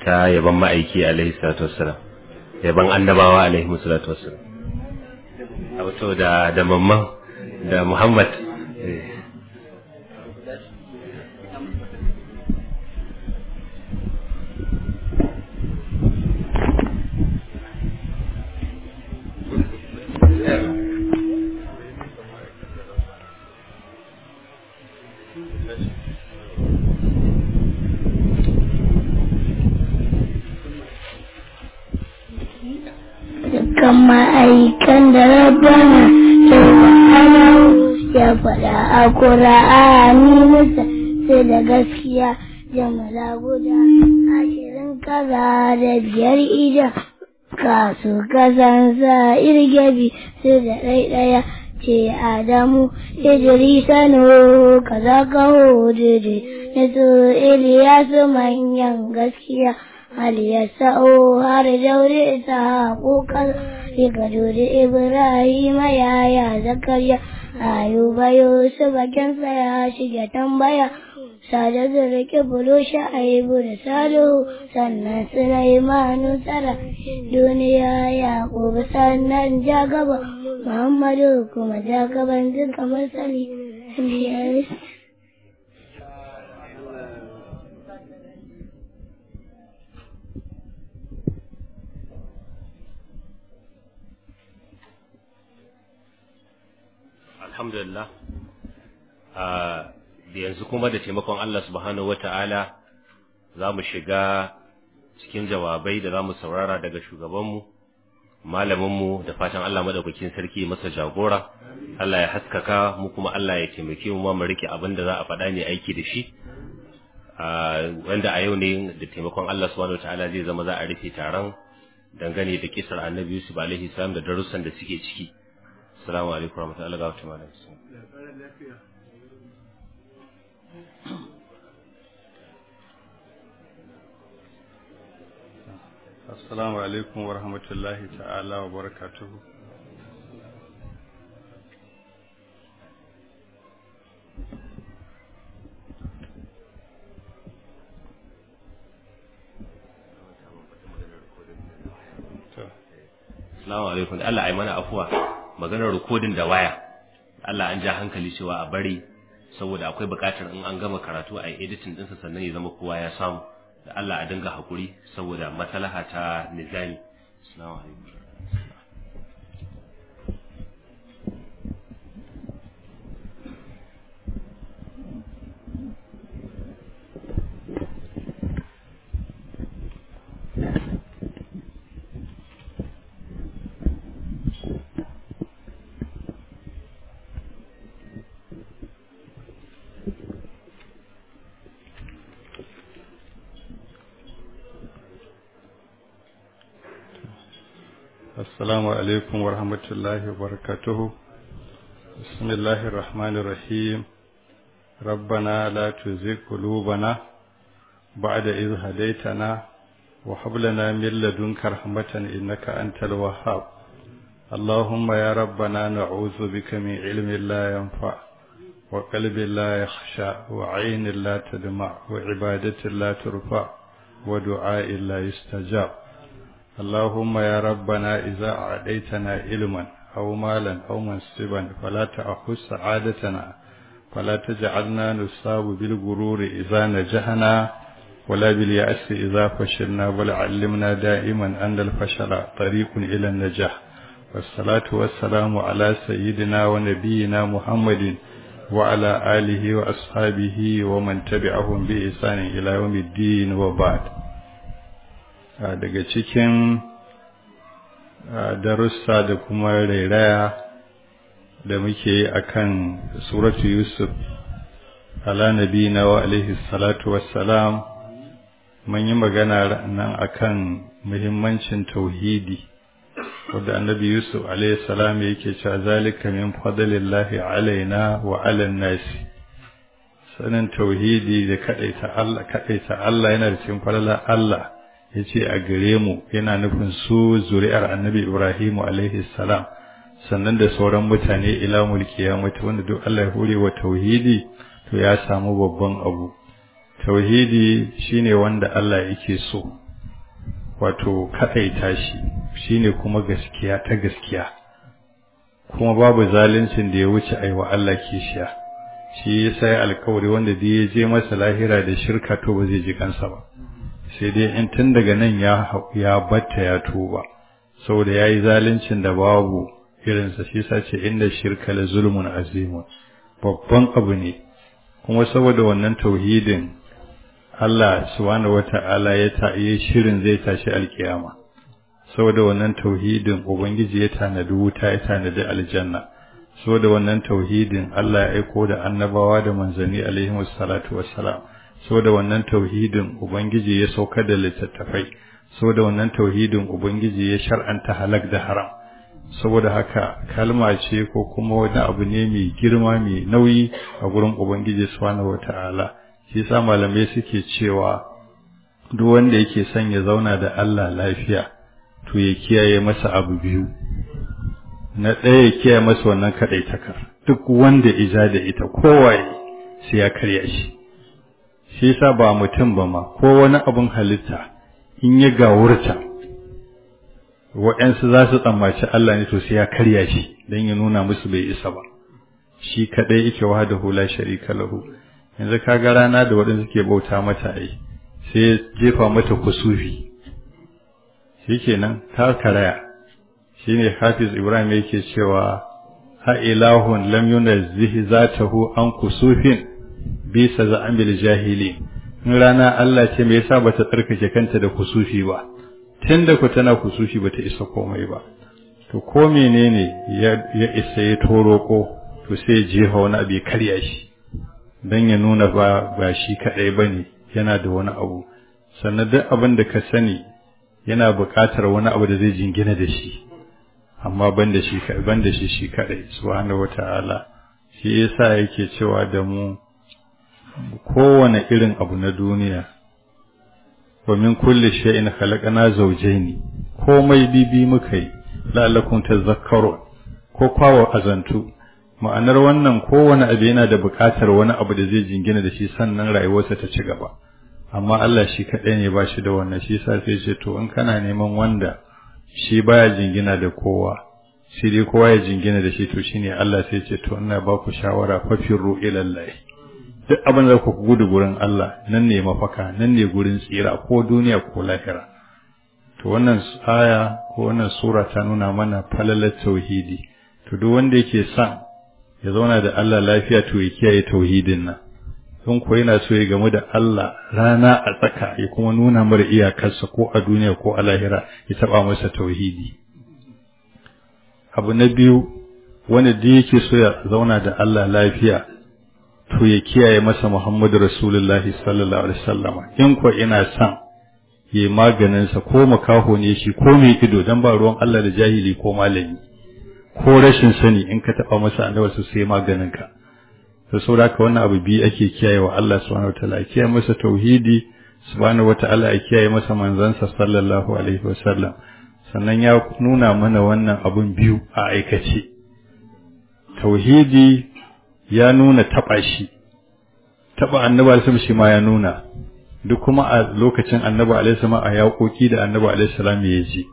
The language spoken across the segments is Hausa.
ta yaban ma'aiki alaihi salatu wassalam yaban annabawa alaihi salatu wassalam a wato da da mamman da muhammad eh. dukkan ma'aikan da rabana ke wa'ana ya faɗa a ƙura'ani musa sai da gaskiya jamala guda ashirin kaza da biyar ija kasu kasansa irgebi sai da ɗaiɗaya ce adamu idrisa no kaza kaho dede na su iliyasu manyan gaskiya hal ya sa'o har daure ta kokar daga dole ibrahim yaya zakariya ayuba yusuf bakinsa ya shiga tambaya sada zurki bulo sha'aibu da salihu sannan sulaimanu tsara duniya yaƙubu sannan jagaba muhammadu kuma jagaban duka masali alhamdulillah a yanzu kuma da taimakon Allah subhanahu wata'ala za mu shiga cikin jawabai da za mu saurara daga shugabanmu malaminmu da fatan Allah madaukakin sarki masa jagora Allah ya haskaka mu kuma Allah ya taimake mu mu rike abin da za a faɗa ne aiki da shi wanda a yau ne da taimakon Allah subhanahu wata'ala zai zama za a rufe taron dangane da kisar annabi Yusuf alaihi salam da darussan da suke ciki Assalamu alaikum warahmatullahi wabarakatuh. Assalamu alaikum warahmatullahi ta'ala wa barakatuhu. Assalamu alaikum da Allah ai mana afuwa maganar rikodin da waya Allah an ja hankali cewa a bari saboda akwai buƙatar in an gama karatu a editing ɗinsa sannan ya zama kowa ya samu da Allah a dinga hakuri saboda maslaha ta nizami assalamu alaikum السلام عليكم ورحمة الله وبركاته بسم الله الرحمن الرحيم ربنا لا تزغ قلوبنا بعد إذ هديتنا وهب لنا من لدنك رحمة إنك أنت الوهاب اللهم يا ربنا نعوذ بك من علم لا ينفع وقلب لا يخشى وعين لا تدمع وعبادة لا ترفع ودعاء لا يستجاب اللهم يا ربنا إذا أعطيتنا علما أو مالا أو منصبا فلا تأخذ سعادتنا فلا تجعلنا نصاب بالغرور إذا نجحنا ولا باليأس إذا فشلنا بل علمنا دائما أن الفشل طريق إلى النجاح والصلاة والسلام على سيدنا ونبينا محمد وعلى آله وأصحابه ومن تبعهم بإحسان إلى يوم الدين وبعد daga cikin darussa da kuma rairaya da muke yi akan suratu yusuf ala nabina wa alaihi salatu wassalam mun yi magana nan akan muhimmancin tauhidi wadda annabi yusuf alaihi salam yake cewa zalika min fadlillahi alaina wa ala nasi sanin tauhidi da kadaita Allah kadaita Allah yana da cikin falalar Allah ya ce a gare mu yana nufin su zuri'ar annabi Ibrahimu alaihi salam sannan da sauran mutane ila mulki ya mutu wanda duk Allah ya hore wa tauhidi to ya samu babban abu tauhidi shine wanda Allah yake so wato kaɗaita shi shine kuma gaskiya ta gaskiya kuma babu zaluncin da ya wuce aiwa Allah kishiya shi yasa ya alkawari wanda da ya je masa lahira da shirka to ba zai ji kansa ba sai dai in tun daga nan ya ya batta ya tuba saboda yayi zaluncin da babu irinsa shi yasa ce inda shirka la zulmun azimun babban abu ne kuma saboda wannan tauhidin Allah subhanahu wata'ala ya ta yi shirin zai tashi alkiyama saboda wannan tauhidin ubangiji ya tanadi wuta ya tanadi aljanna saboda wannan tauhidin Allah ya aiko da annabawa da manzanni alaihi wassalatu wassalam saboda wannan tauhidin ubangiji ya saukar da littattafai saboda wannan tauhidin ubangiji ya shar'anta halak da haram saboda haka kalma ce ko kuma wani abu ne mai girma mai nauyi a gurin ubangiji subhanahu wata'ala shi yasa malamai suke cewa duk wanda yake son ya zauna da Allah lafiya to ya kiyaye masa abu biyu na ɗaya ya kiyaye masa wannan kaɗaitakar duk wanda ija da ita kowaye sai ya karya shi shi yasa ba mutum ba ma ko wani abun halitta in ya gawurta waɗansu za su tsammaci Allah ne to sai ya karya shi don ya nuna musu bai isa ba shi kaɗai yake wa da hula sharika lahu yanzu ka ga rana da waɗansu ke bauta mata ai sai jefa mata kusufi shikenan ta karaya shine Hafiz Ibrahim yake cewa ha ilahun lam yunazzihi zatahu an kusufin bisa za'amil jahili in rana Allah ce me yasa bata tsarkake kanta da kusufi ba tunda ku tana kusufi bata isa komai ba to ko menene ya isa ya toroko to sai jefa wani abu ya karya shi dan ya nuna ba ba shi kadai bane yana da wani abu sannan duk abin da ka sani yana buƙatar wani abu da zai jingina da shi amma ban da shi ban da shi shi kadai subhanahu wataala shi yasa yake cewa da mu kowane irin abu na duniya wa min kulli shay'in khalaqna zawjayn komai bibi muka yi la'allakum tadhakkarun ko kwawo azantu ma'anar wannan kowane abu yana da buƙatar wani abu da zai jingina da shi sannan rayuwarsa ta ci gaba amma Allah shi kaɗai ne ba shi da wannan shi sa sai ce to in kana neman wanda shi baya jingina da kowa shi dai kowa ya jingina da shi to shine Allah sai ce to ina ba ku shawara fafirru ilallahi duk abin da ku gudu gurin Allah nan ne mafaka nan ne gurin tsira ko duniya ko lahira to wannan aya ko wannan sura ta nuna mana falalar tauhidi to duk wanda yake son ya zauna da Allah lafiya to ya kiyaye tauhidin nan don ko yana so ya gamu da Allah rana a tsaka ya kuma nuna mara iyakarsa ko a duniya ko a lahira ya taba masa tauhidi abu na biyu wanda da yake so ya zauna da Allah lafiya to ya kiyaye masa Muhammadu Rasulullahi sallallahu alaihi wasallam in ko ina son yayi maganin sa ko makaho ne shi ko mai ido dan ba ruwan Allah da jahili ko malami ko rashin sani in ka taba masa annabi sai maganin ka da saboda haka wannan abu biyu ake kiyaye wa Allah subhanahu wataala a kiyaye masa tauhidi subhanahu wataala a kiyaye masa manzansa sallallahu alaihi wasallam sannan ya nuna mana wannan abun biyu a aikace tauhidi ya nuna taba shi taba annabi alaihi shi ma ya nuna duk kuma a lokacin annabi alaihi salam a yaƙoƙi da annabi alaihi salam ya ji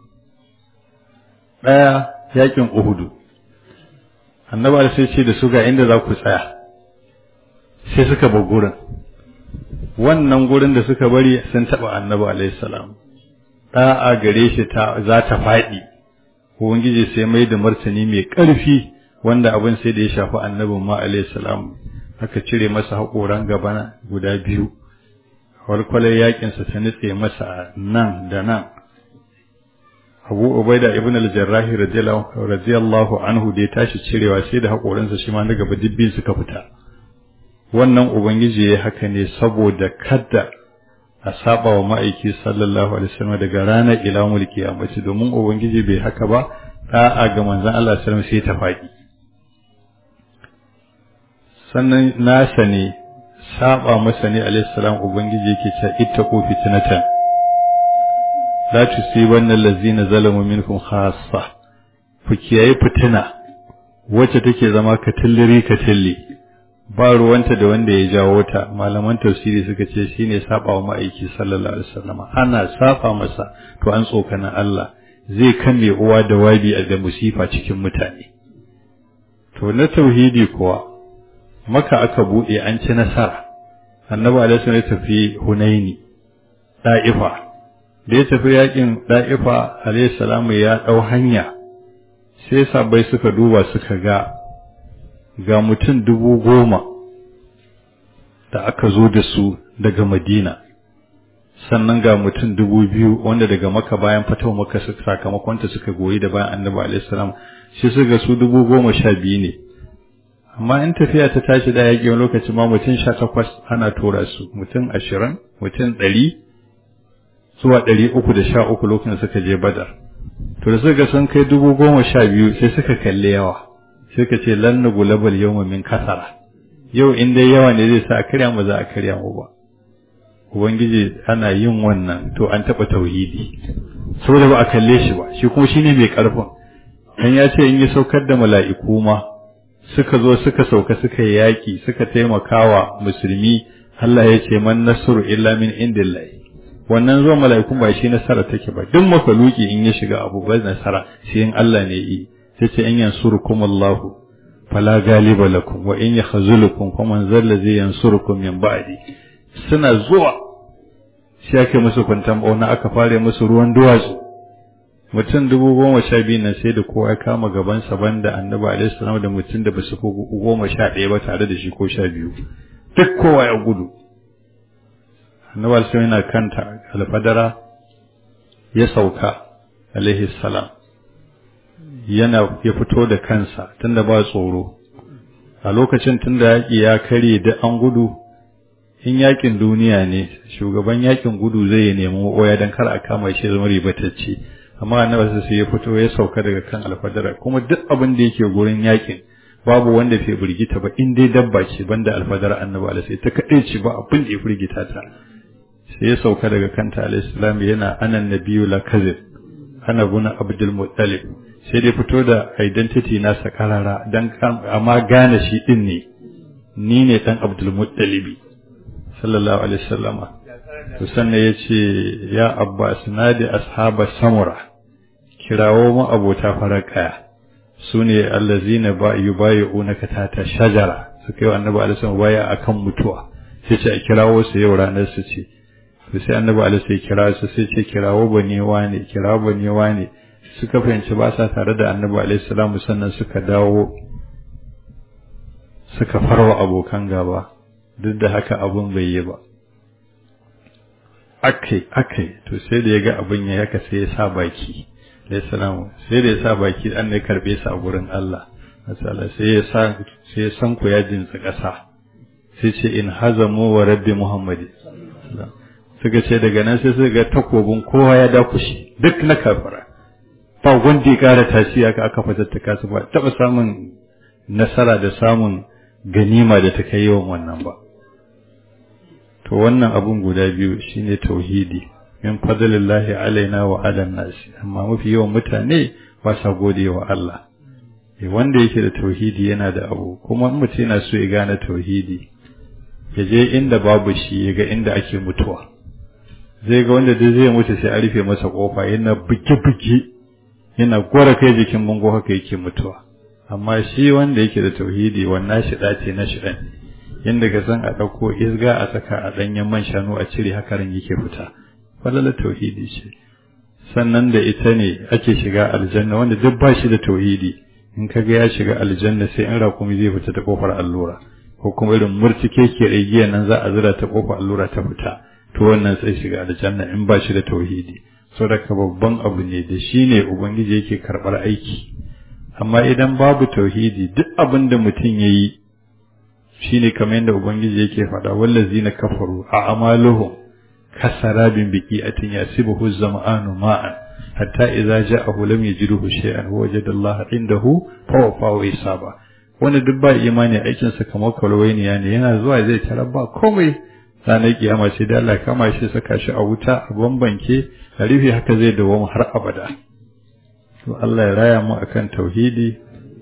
daya yakin uhudu annabi alaihi ce da su ga inda za ku tsaya sai suka bar gurin wannan gurin da suka bari sun taba annabi alaihi salam da'a gare shi ta za ta faɗi ubangiji sai mai da martani mai ƙarfi wanda abin sai da ya shafi annabin ma alaihi salam aka cire masa haƙoran gaba guda biyu walkwalar yakinsa ta nutse masa nan da nan abu ubaida ibn al-jarrahi radiyallahu anhu da ya tashi cirewa sai da haƙoransa shi ma na gaba dibbin suka fita wannan ubangiji ya haka ne saboda kada a saba wa ma'aiki sallallahu alaihi wasallam daga ranar ila mulki a mace domin ubangiji bai haka ba da'a ga manzon Allah sallallahu alaihi sai ta faɗi sannan nasa ne saba masa ne alaihi salam ubangiji yake cewa ittaqu fitnatan la tusibanna allazina zalamu minkum khassa ku kiyaye fitina wacce take zama katilliri katilli ba ruwanta da wanda ya jawo ta malaman tafsiri suka ce shine saba wa ma'aiki sallallahu alaihi wasallam ana saba masa to an tsokana Allah zai kame uwa da wabi a da musifa cikin mutane to na tauhidi kuwa maka aka bude an ci nasara annabi alaihi wasallam ya tafi hunaini da'ifa da ya tafi yakin da'ifa alaihi salamu ya dau hanya sai sabai suka duba suka ga ga mutum dubu goma da aka zo da su daga madina sannan ga mutum dubu biyu wanda daga maka bayan fatawa maka sakamakonta suka goyi da bayan annabi alaihissalam shi suka su dubu goma sha biyu ne amma in tafiya ta tashi da yaƙi wani lokaci ma mutum sha takwas ana tura su mutum ashirin mutum ɗari zuwa ɗari uku da sha uku lokacin suka je badar to da suka sun kai dubu goma sha biyu sai suka kalli yawa sai ka ce lan na gulabal yau min kasara yau in dai yawa ne zai sa a karya mu za a karya mu ba ubangiji ana yin wannan to an taɓa tauhidi saboda ba a kalle shi ba shi kuma shine mai ƙarfin dan ya ce in yi saukar da mala'iku ma suka zo suka sauka suka yi yaƙi suka taimakawa musulmi Allah ya ce man nasru illa min indillahi wannan zuwa mala'ikun ba shi nasara take ba duk makaluki in ya shiga abu ba nasara sai in Allah ne yi sai ce in yansurukum Allahu fala galiba lakum wa in yakhzulukum faman zalla zai yansurukum min ba'di suna zuwa shi ake musu kwantan bauna aka fare musu ruwan duwatsu mutum dubu goma sha biyu nan sai da kowa ya kama gabansa banda annabi alaihi salam da mutum da basu fi goma sha ɗaya ba tare da shi ko sha biyu duk kowa ya gudu annabi alaihi yana kanta alfadara ya sauka alaihi salam yana ya fito da kansa tunda ba tsoro a lokacin tunda yaƙi ya kare da an gudu in yaƙin duniya ne shugaban yaƙin gudu zai ya nemi oya don kar a kama shi zama ribatacce amma annabi sai ya fito ya sauka daga kan alfadara kuma duk abin da yake gurin yaƙin babu wanda bai burgita ba in dai dabba ce banda alfadara annabi alaihi ta kaɗai ce ba abin da ya firgita ta sai ya sauka daga kanta alaihi salam yana anan nabiyyu la kazib ana guna abdul muttalib sai dai fito da identity nasa karara dan amma gane shi din ne ni ne dan abdul muttalibi sallallahu alaihi wasallama to sannan yace ya abbas nadi ashaba samura kirawo mu abota farakaya sune allazina ba yubayunaka tata shajara suka yi annabi alaihi wasallam baya akan mutuwa sai ce a kirawo su yau ranar su ce to sai annabi alaihi sai kira su sai ce kirawo bane wane kirawo bane wane suka fahimci ba sa tare da annabi alaihi salamu sannan suka dawo suka farwa abokan gaba duk da haka abun bai yi ba akai akai to sai da ya ga abin ya yaka sai ya sa baki alaihi salamu sai da ya sa baki an ne karbe sa a gurin Allah masala sai ya sa sai ya san ku ya jinsa ƙasa sai ce in hazamu wa rabbi muhammadi suka ce daga nan sai suka ga takobin kowa ya dakushe duk na kafara ba wanda ya ƙara tasiri aka aka fatattaka su ba taɓa samun nasara da samun ganima da ta kai yawan wannan ba to wannan abun guda biyu shine tauhidi min fadlillahi alaina wa ala nasi amma mafi yawan mutane ba sa gode wa Allah wanda yake da tauhidi yana da abu kuma mutum yana so ya gane tauhidi ya je inda babu shi ya ga inda ake mutuwa zai ga wanda duk zai mutu sai a rufe masa kofa yana buge-buge yana gwara kai jikin bango haka yake mutuwa amma shi wanda yake da tauhidi wannan shi ce na shi ɗan yadda ka san a ɗauko isga a saka a ɗanyen man shanu a cire haka ran yake fita falala tauhidi ce sannan da ita ne ake shiga aljanna wanda duk ba shi da tauhidi in ka ga ya shiga aljanna sai in rakumi zai fita ta kofar allura ko kuma irin murtike ke igiya nan za a zira ta kofar allura ta fita to wannan sai shiga aljanna in ba shi da tauhidi saboda babban abu ne da shi ne ubangiji yake karɓar aiki amma idan babu tauhidi duk abin da mutum ya yi shi ne kamar yadda ubangiji yake faɗa wallazi na kafaru a amaluhum kasarabin biki atin yasibuhu zama'anu ma'an hatta idza ja'ahu lam yajidhu shay'an wajada Allah indahu fa wafahu hisaba wanda duk ba imani aikin sa kamar kalwainiya ne yana zuwa zai tarar ba komai ranar kiyama sai da Allah kama shi saka shi a wuta a bambanke a rufe haka zai dawo har abada to Allah ya raya mu akan tauhidi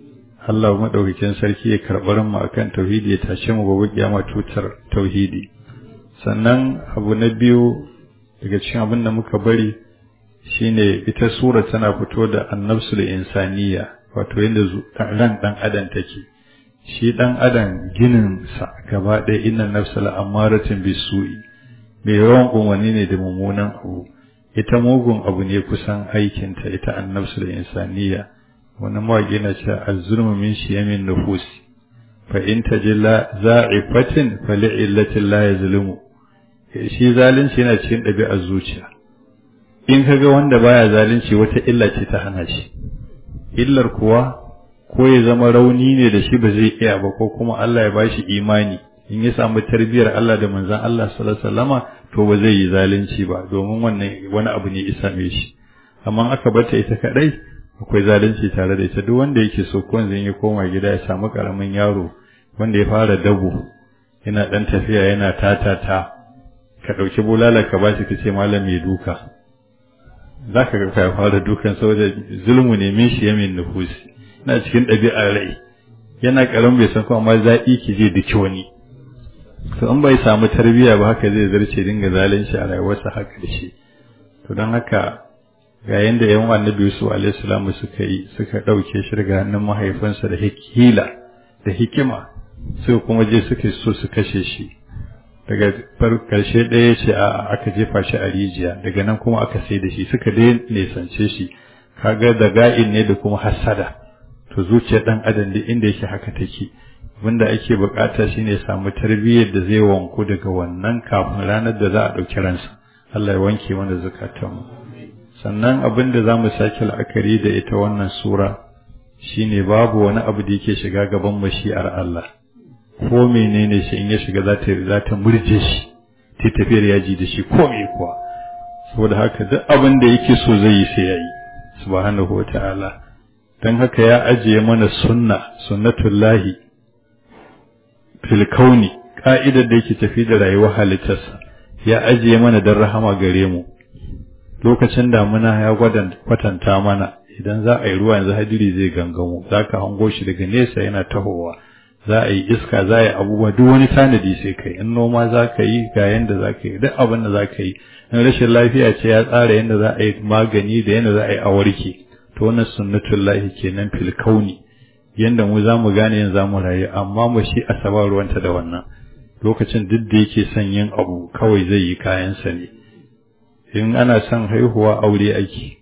Allah madaukakin sarki ya karɓar mu akan tauhidi ya tashe mu gobe kiyama tutar tauhidi sannan abu na biyu daga cikin abin da muka bari shine ita sura tana fito da annabsul insaniya wato yadda ran dan adam take shi dan adam ginin sa gaba ɗaya inna nafsal amaratin bisu'i mai yawan umarni ne da mummunan abu ita mugun abu ne kusan aikinta ita annabsul insaniya wani mawaƙi na ce az-zulmu min shiyamin nufus fa in tajilla za'ifatin fa li'illatin la yazlimu shi zalunci yana cikin ɗabi'ar zuciya in kaga wanda baya zalunci wata illa ce ta hana shi illar kuwa ko ya zama rauni ne da shi ba zai iya ba ko kuma Allah ya bashi imani in ya samu tarbiyar Allah da manzon Allah sallallahu alaihi wasallama to ba zai yi zalunci ba domin wannan wani abu ne isa me shi amma aka bata ita kadai akwai zalunci tare da ita duk wanda yake so ko ya koma gida ya samu karamin yaro wanda ya fara dabo yana dan tafiya yana tatata ka dauki bulala ka bashi ka ce malam mai duka zaka ga ka fara dukan saboda zulmu ne min shi yamin nufusi na cikin ɗabi'ar rai yana karan bai san kuma zaɓi ki je da wani to in bai samu tarbiyya ba haka zai zarce dinga zalunci a rayuwarsa haka da shi to don haka ga yanda yan annabi Yusuf alaihi salamu suka yi suka ɗauke shi daga hannun mahaifinsa da hikila da hikima sai kuma je suka so su kashe shi daga karshe ɗaya ce a aka jefa shi a rijiya daga nan kuma aka sai da shi suka dai nesance shi kaga da ga'in ne da kuma hassada to zuciyar dan adam da inda yake haka take abinda ake bukata shine ya samu tarbiyyar da zai wanku daga wannan kafin ranar da za a ɗauki ransa Allah ya wanke mana zukatanmu sannan abin da za mu sake la'akari da ita wannan sura shine babu wani abu da yake shiga gaban mashi'ar Allah ko menene shi in ya shiga za ta za ta murje shi ta tafiyar yaji da shi ko me kuwa saboda haka duk abin da yake so zai yi sai yayi subhanahu wata'ala dan haka ya ajiye mana sunna sunnatullahi fil kauni ka'idar da yake tafi da rayuwar halittarsa ya ajiye mana dan rahama gare mu lokacin damuna ya kwatanta mana idan za a yi ruwa yanzu hadiri zai gangamo za ka hango shi daga nesa yana tahowa za a yi iska za a yi abubuwa duk wani tanadi sai kai in noma za ka yi ga yanda za ka yi duk abin da za ka yi in rashin lafiya ce ya tsara yanda za a yi magani da yanda za a yi a warke to wannan sunnatullahi kenan fil kauni yanda mu za mu gane yanzu za mu rayu amma mu shi asabar ruwanta da wannan lokacin duk da yake son yin abu kawai zai yi kayansa ne in ana son haihuwa aure ake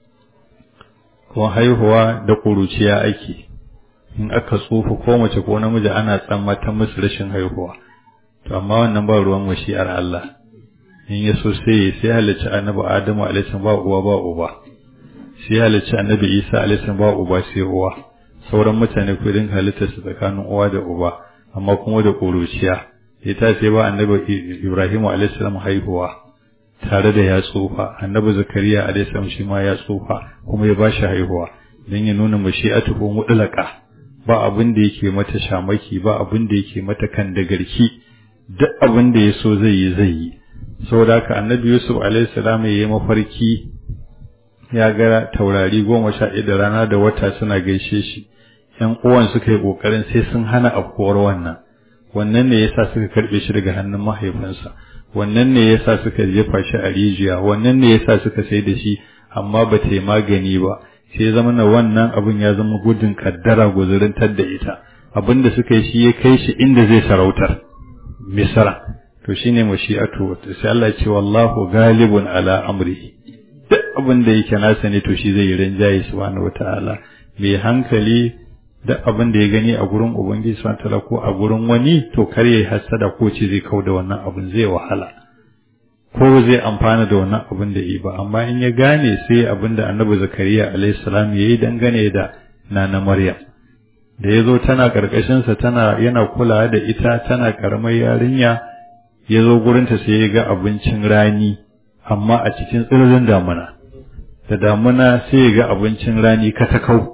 ko haihuwa da ƙuruciya ake in aka tsufa ko mace ko namiji ana tsammatan musu rashin haihuwa to amma wannan ba ruwan mashi'ar Allah in ya so sai sai halicci annabi Adamu alaihi ba uwa ba uba sai halicci annabi Isa alaihi ba uba sai uwa sauran mutane ku din halitta su tsakanin uwa da uba amma kuma da ƙuruciya ita sai ba annabi Ibrahim alaihi haihuwa tare da ya tsufa annabi zakariya alaihi shi ma ya tsufa kuma ya bashi haihuwa dan ya nuna mashi'atuhu mutlaqa ba abin da yake mata shamaki ba abin da yake mata kan da garki duk abin da ya so zai yi zai yi saboda haka annabi yusuf alaihi salam ya yi mafarki ya ga taurari goma sha da rana da wata suna gaishe shi yan uwan suka yi kokarin sai sun hana afkuwar wannan wannan ne yasa suka karbe shi daga hannun mahaifinsa wannan ne yasa suka jefa shi a rijiya wannan ne yasa suka sai da shi amma ba ta yi magani ba sai zama na wannan abin ya zama gudun kaddara guzurintar da ita abin da suka yi shi ya kai shi inda zai sarautar misra to shine mashi'atu sai Allah ya ce wallahu galibun ala amrihi duk abin da yake nasa ne to shi zai yi rinjaye subhanahu wataala mai hankali duk abin da ya gani a gurin ubangiji subhanahu wataala ko a gurin wani to kar yayi hasada ko ce zai kauda wannan abin zai wahala ko zai amfana da wannan abin da yi ba amma in ya gane sai abin da annabi zakariya alayhi salam yayi dangane da nana maryam da yazo tana karkashin sa tana yana kulawa da ita tana karamar yarinya yazo gurin ta sai ya ga abincin rani amma a cikin tsirrin damuna da damuna sai ya ga abincin rani katakau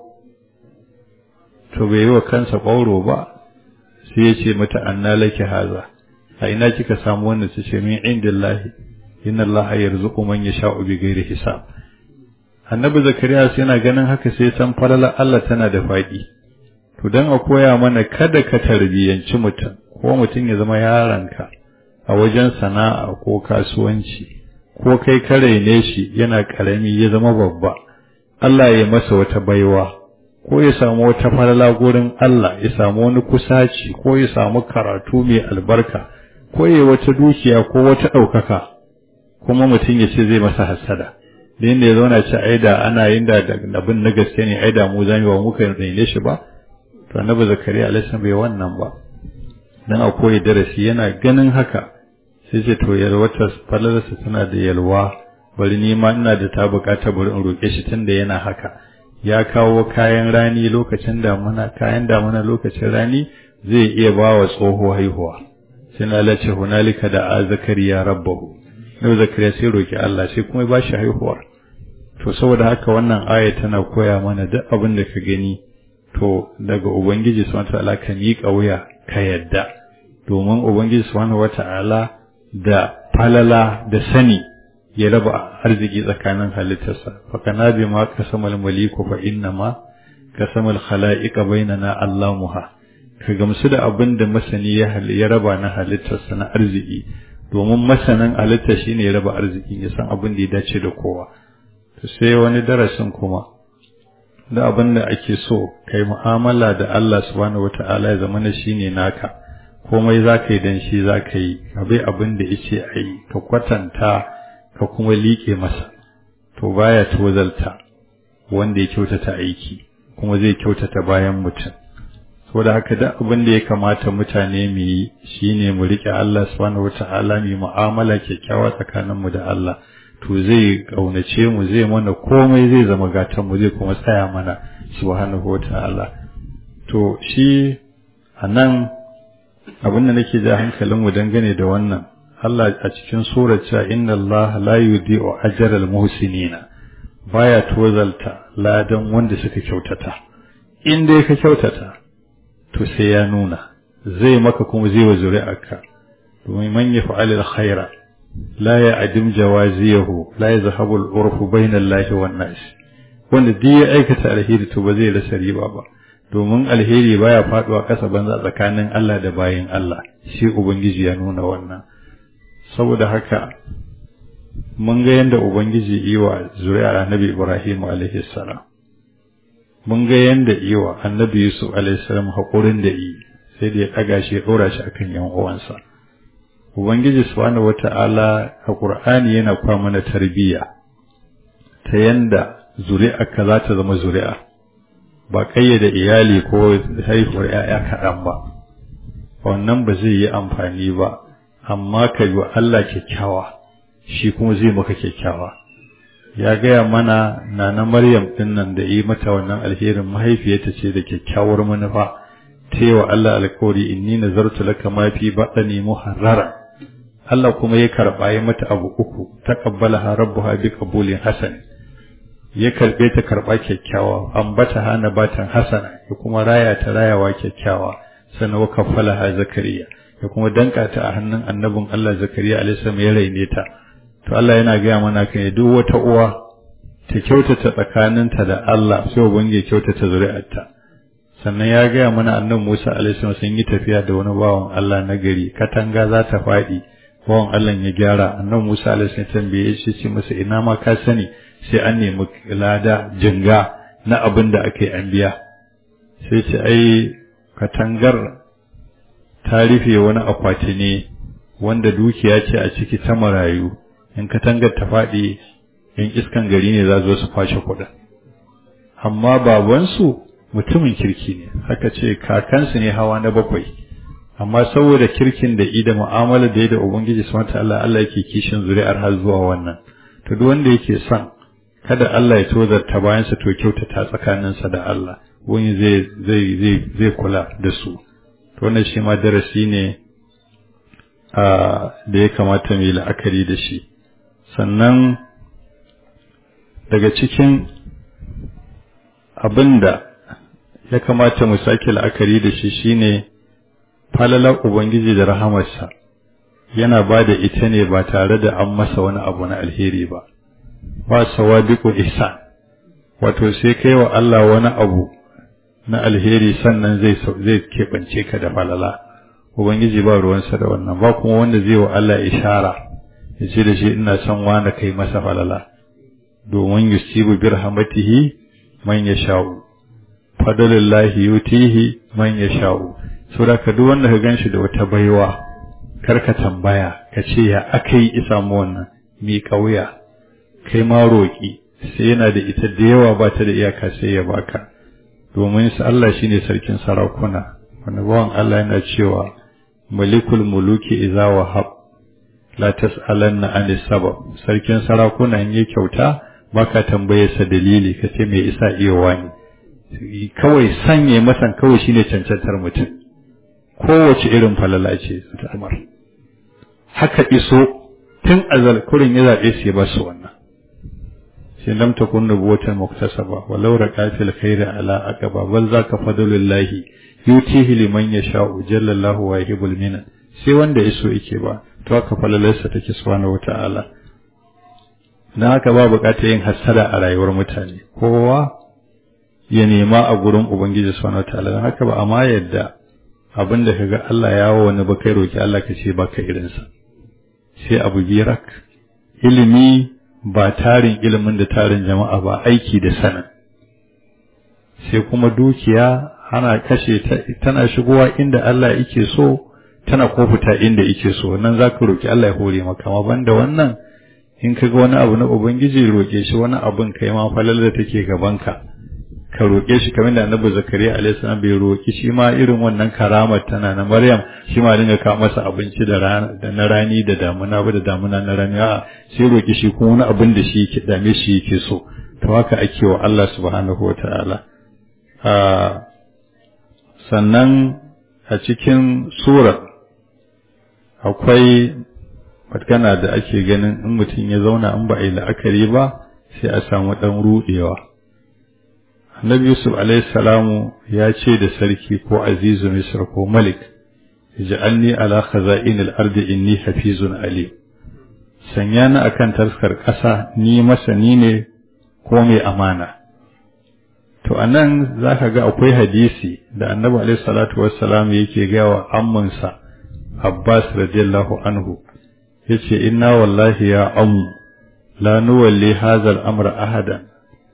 to bai yi wa kansa ƙwauro ba sai ya ce mata anna laki haza a ina kika samu wannan su ce min indillahi inna Allah yarzuqu man yasha'u bi ghairi hisab annabi zakariya sai yana ganin haka sai san falala Allah tana da faɗi to dan a koya mana kada ka tarbiyanci mutum ko mutum ya zama yaranka a wajen sana'a ko kasuwanci ko kai ka raine shi yana karami ya zama babba Allah ya masa wata baiwa ko ya samu wata falala gurin Allah ya samu wani kusaci ko ya samu karatu mai albarka ko ya wata dukiya ko wata ɗaukaka kuma mutum ya ce zai masa hasada da inda ya zauna ce aida ana yin da abin na gaske ne aida mu zami ba muka raine shi ba to annabi zakariya alaihi bai wannan ba dan a koyi darasi yana ganin haka sai ce to yalwata falalarsa tana da yalwa bari ni ma ina da ta bukata bari in roke shi tunda yana haka ya kawo kayan rani lokacin damuna kayan damuna lokacin rani zai iya ba wa tsoho haihuwa sai na lace hunalika da a zakariya rabbahu yau zakariya sai roki Allah sai kuma ba shi haihuwa to saboda haka wannan aya tana koya mana duk abin da ka gani to daga ubangiji subhanahu wataala ka miƙa wuya ka yadda domin ubangiji subhanahu wataala da falala da sani ya raba arziki tsakanin halittarsa fa kana bi ma kasamal maliku fa inna ma kasamal khalaiqa bainana allamuha ka gamsu da abin da masani ya ya raba na halittarsa na arziki domin masanin halitta shine ya raba arziki ya san abin da ya dace da kowa to sai wani darasin kuma da abin da ake so kai mu'amala da Allah subhanahu wata'ala ya zama shine naka komai za ka yi dan shi za ka yi ka bai abin da yace a yi ka kwatanta ka kuma liƙe masa to baya tozalta wanda ya kyautata aiki kuma zai kyautata bayan mutum saboda haka duk abin da ya kamata mutane mu yi shine mu riƙe Allah subhanahu wata'ala mu mu'amala kyakkyawa tsakaninmu da Allah to zai kaunace mu zai mana komai zai zama gatan mu zai kuma tsaya mana subhanahu wataala to shi anan abin da nake ja hankalin mu dangane da wannan Allah a cikin surar cewa inna Allah la yudi'u ajral muhsinina baya tozalta ladan wanda suka kyautata in dai ka kyautata to sai ya nuna zai maka kuma zai wa zuri'arka domin man yaf'alil khaira لا يعدم جوازيه لا يذهب العرف بين الله والناس wanda duk ya aikata alheri to ba zai rasa riba ba domin alheri baya faduwa ƙasa banza tsakanin Allah da bayin Allah shi ubangiji ya nuna wannan saboda haka mun ga yanda ubangiji iwa zuriya annabi Ibrahim alaihi salam mun ga yanda iwa annabi Yusuf alaihi salam hakurin da yi sai da ya daga shi ya dora shi akan yan uwansa Ubangiji subhanahu wata'ala a Qur'ani yana kwa mana tarbiyya ta yanda zuri'arka za ta zama zuri'a ba kayyade iyali ko haihuwar ‘ya'ya kaɗan ba wannan ba zai yi amfani ba amma ka yi wa Allah kyakkyawa shi kuma zai maka kyakkyawa ya gaya mana nana Maryam ɗin nan da yi mata wannan alherin mahaifiyarta ce da kyakkyawar manufa ta yi wa Allah alkawari inni nazartu laka ma fi baɗani muharrara Allah kuma ya karɓa ya mata abu uku taqabbalaha rabbuha bi qabulin hasan ya karɓe ta karɓa kyakkyawa ambata hana batan hasana ya kuma raya ta rayawa kyakkyawa sannan wa kaffalaha zakariya ya kuma danka ta a hannun annabin Allah zakariya alaihi ya raine ta to Allah yana gaya mana kan duk wata uwa ta kyautata tsakaninta da Allah sai ubangiji kyautata zuri'arta sannan ya gaya mana annabi Musa alaihi sun yi tafiya da wani bawan Allah na gari katanga za ta faɗi bawan Allah ya gyara annabi Musa alaihi salam tambaye shi ce masa ina ma ka sani sai an nemi lada jinga na abin da ake an biya sai ce ai katangar ta rufe wani akwati ne wanda dukiya ce a ciki ta marayu in katangar ta faɗi in iskan gari ne za zo su kwashe kuɗin amma babansu mutumin kirki ne haka ce kakansu ne hawa na bakwai amma saboda kirkin da ida mu'amala da ya da ubangiji subhanahu ta'ala Allah yake kishin zuri'ar har zuwa wannan to duk wanda yake son kada Allah ya tozarta bayan sa to kyautata tsakaninsa da Allah wani zai zai zai zai kula da su to wannan shi ma darasi ne a da ya kamata mu yi la'akari da shi sannan daga cikin abinda ya kamata mu sake la'akari da shi shine falalar ubangiji da rahamarsa yana ba da ita ne ba tare da an masa wani abu na alheri ba ba sawadiqu ihsan wato sai kai wa Allah wani abu na alheri sannan zai zai keɓance ka da falala ubangiji ba ruwansa da wannan ba kuma wanda zai wa Allah ishara ya ce da shi ina son wani kai masa falala domin yusibu bi rahmatihi man yasha'u fadlillahi yutihi man yasha'u saboda ka duk wanda ka ganshi da wata baiwa kar ka tambaya ka ce ya akai isa mu wannan mi kauya kai ma roki sai yana da ita da yawa ba ta da iyaka sai ya baka domin sa Allah shine sarkin sarakuna wanda bawan Allah yana cewa malikul muluki idza wahab la tas'alanna anis sabab sarkin sarakuna in yi kyauta baka tambaye sa dalili ka ce me isa iya wani kawai sanye masan kawai shine cancantar mutum kowace irin falala ce ta amar haka iso tun azal kurin ya zaɓe su ya ba su wannan sai lam takun nubuwatan muktasaba walau raqatil khairi ala aqaba bal zaka fadlullahi yutihi liman yasha'u jallallahu wa yuhibbul minan sai wanda iso yake ba to haka falalarsa take subhanahu wata'ala dan haka ba bukatar yin hasada a rayuwar mutane kowa ya nema a gurin ubangiji subhanahu wata'ala dan haka ba amma yadda abinda kaga Allah ya wa wani ba kai roki Allah ka ce baka irinsa sai abu birak ilimi ba tarin ilimin da tarin jama'a ba aiki da sanin sai kuma dukiya ana kashe ta tana shigowa inda Allah yake so tana ko fita inda yake so nan zaka roki Allah ya hore maka amma banda wannan in kaga wani abu na ubangiji roke shi wani abun kai ma falal da take gaban ka ka roke shi kamar da Annabi Zakariya alaihi salam bai roki shi ma irin wannan karamar tana na Maryam shi ma dinga kawo masa abinci da rana da na rani da damuna ba da damuna na rani a sai roki shi kuma wani abin da shi yake dame shi yake so to haka ake wa Allah subhanahu wataala a sannan a cikin surar akwai magana da ake ganin in mutum ya zauna in ba a yi la'akari ba sai a samu ɗan ruɗewa annabi yusuf salamu ya ce da sarki ko azizu misr ko malik ij'alni ala khaza'inil ardi inni hafizun alim sanya ni akan taskar ƙasa ni masani ne ko mai amana to anan zaka ga akwai hadisi da annabi alaihi salatu wassalam yake gaya wa ammansa Abbas radiyallahu anhu yace inna wallahi ya ammu la nuwalli hadha al-amra ahadan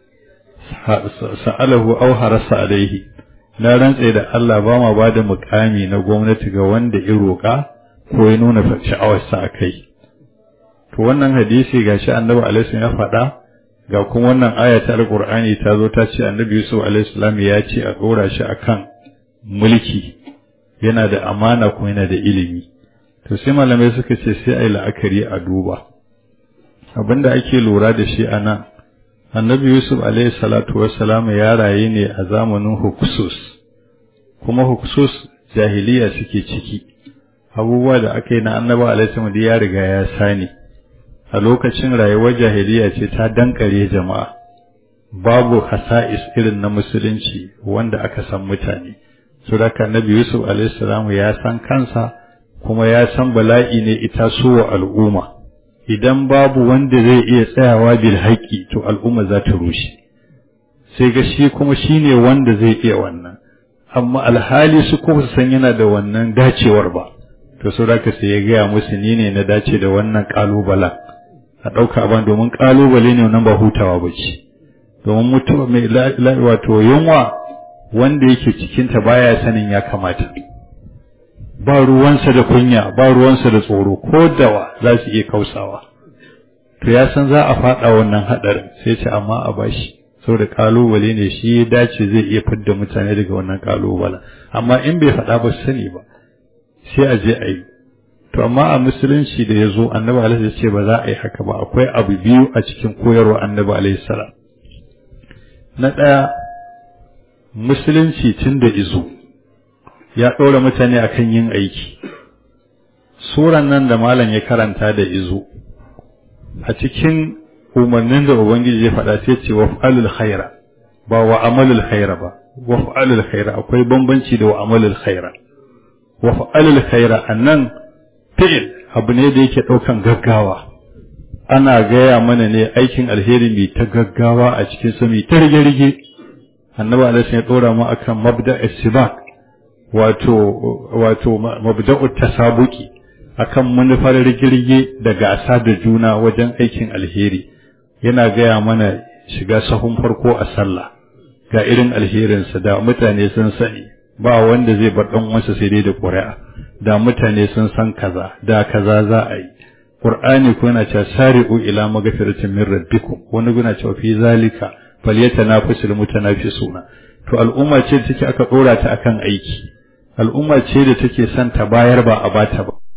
sa'alahu aw harasa alaihi na rantse da Allah ba ma bada mukami na gwamnati ga wanda ya roka ko ya nuna sha'awarsa a kai to wannan hadisi gashi annabi alaihi ya faɗa ga kuma wannan aya ta alqur'ani ta zo ta ce annabi yusuf alaihi salam ya ce a dora shi akan mulki yana da amana kuma yana da ilimi to sai malamai suka ce sai ai la'akari a duba abinda ake lura da shi anan annabi yusuf alaihi salatu wassalam ya rayu ne a zamanin huksus kuma huksus jahiliya suke ciki abubuwa da aka yi na annabi alaihi salam ya riga ya sani a lokacin rayuwar jahiliya ce ta dankare jama'a babu hasa'is irin na musulunci wanda aka san mutane so da annabi yusuf alaihi salam ya san kansa kuma ya san bala'i ne ita suwa al'umma idan babu wanda zai iya tsayawa bil haƙƙi to al'umma za ta rushe sai ga shi kuma shine wanda zai iya wannan amma alhali su kuma su san yana da wannan dacewar ba to so da sai ya gaya musu ni ne na dace da wannan ƙalubalen a ɗauka ban domin ƙalubale ne wannan ba hutawa ba ce domin mutuwa mai wato yunwa wanda yake cikinta baya sanin ya kamata ba ruwansa da kunya ba ruwansa da tsoro ko dawa za su iya kausawa to ya san za a faɗa wannan haɗarin sai ce amma a bashi saboda ƙalubale ne shi ya dace zai iya fidda mutane daga wannan ƙalubalen amma in bai faɗa ba sani ba sai a je a yi to amma a musulunci da ya zo annabi alaihi ya ce ba za a yi haka ba akwai abu biyu a cikin koyarwa annabi alaihi salam na ɗaya musulunci tun da izo ya ɗora mutane akan yin aiki suran nan da malam ya karanta da izo a cikin umarnin da ubangiji ya faɗa sai ce waf'alul khaira ba wa amalul khaira ba waf'alul khaira akwai bambanci da wa amalul khaira waf'alul khaira annan fi'il abu ne da yake ɗaukan gaggawa ana gaya mana ne aikin alheri mai ta gaggawa a cikin sa mai ta rige-rige annabi alaihi ya dora mu akan mabda istibaq wato wato mabda'u tasabuki akan manufar rigirge da gasa da juna wajen aikin alheri yana gaya mana shiga sahun farko a sallah ga irin alherinsa da mutane sun sani ba wanda zai bar dan uwansa sai dai da ƙuri'a da mutane sun san kaza da kaza za a yi qur'ani ko yana cewa sari'u ila magfiratin min rabbikum wani guna cewa fi zalika falyatanafasul mutanafisuna to al'umma ce da take aka dora ta akan aiki al'umma ce da take son ta bayar ba a bata ba